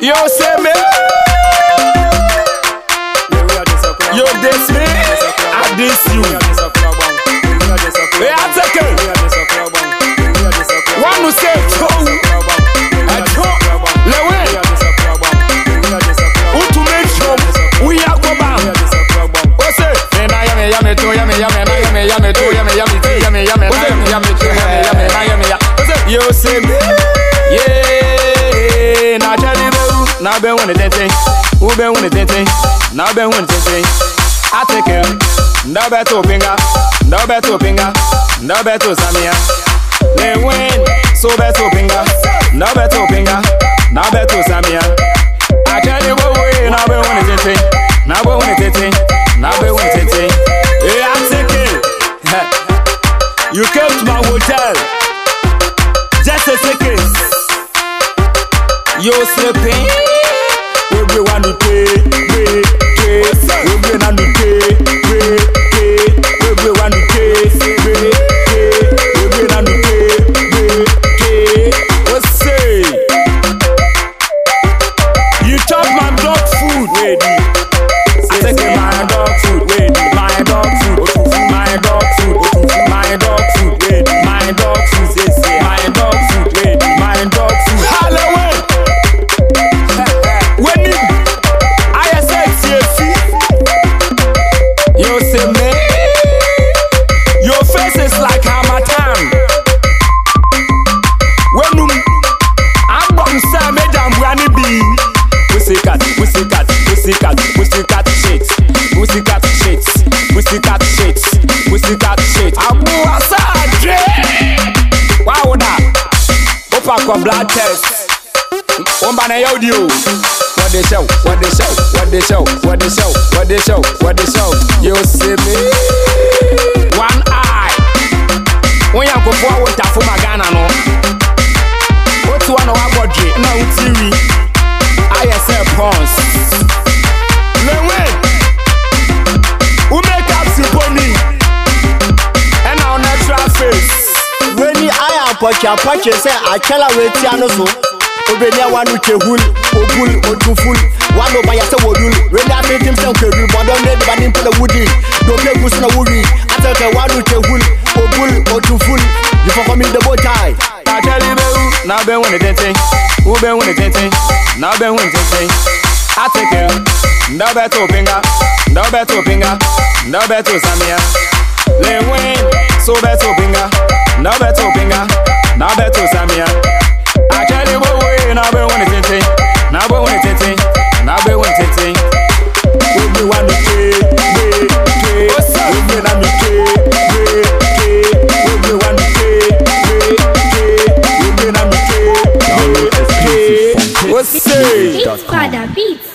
Yo, say me. Yo, this me. I diss you. Hey, I take it. One who say Joe. I Joe. Lewe. Who to make sure we are go back. Who say? Me na yummy, yummy too, yummy, yummy, na yummy, yummy too, yummy, yummy too, yummy, yummy, na yummy, yummy too, yummy, yummy, na yummy, yummy. Who say? Yo, say me. Yeah, na chali be u, na be wuni tete, u be wuni tete, na be wuni tete. I take it, nda be to pinga, nda be to pinga, nda be to samia. Le win, so be to pinga, nda be to pinga, na be to samia. I tell you what way, na be wuni tete, na be wuni tete, na be wuni tete. Hey, I take it. You came to my hotel, just a second. Yo sleeping, we be one to pay, pay, pay. We be one to pay, pay, pay. We be one to pay, pay, pay. We be one to pay, pay, pay. What's say? You chop my dog food, ready? I take my dog food, ready? My dog food, my dog food, my dog food, ready? My dog food, my dog food, ready? My dog food. Halloween. When you, I said TFC, you say me, your face is like Hamatan. When you, I'm going to say me damn granny be. Pussycat, pussycat, pussycat, pussycat shit, pussycat shit, pussycat shit, pussycat shit. Abu Asadre. Wow, that. Opa kwa blood test. Omba na audio. What they show, what they show, what they show, what they show, what they show, what they show. You see me? One eye. When you go for what tafu magana no. What one of our body na utiri. ISL pons. Lewe. Who make up symphony? And our natural face. weni ayɛ apɔtweapɔtwe sɛ akyɛla wetia no so obɛni a wano twehul obul otuful wano bayɛ sɛ wɔdul weni afetim sɛ nkadul bɔdɔm ne deba ne mpɛla wudi dope gu so na wowi atɛkɛ wano twehul obul otuful yifɔkɔmi debotae Ateli be u, na be wuni tete, u be wuni tete, na be wuni tete. Ateke, nda be to pinga, nda be to pinga, nda be to samia. Le win, so be to pinga, nda be to pinga, na be to samia. Ateli be we, na be wuni tete, na be wuni tete, na be wuni tete. We be one to pay, pay, pay. We be na mi pay, pay, pay. We be one to pay, pay, pay. We be na mi pay, pay, pay. What's say? It's Father Beats.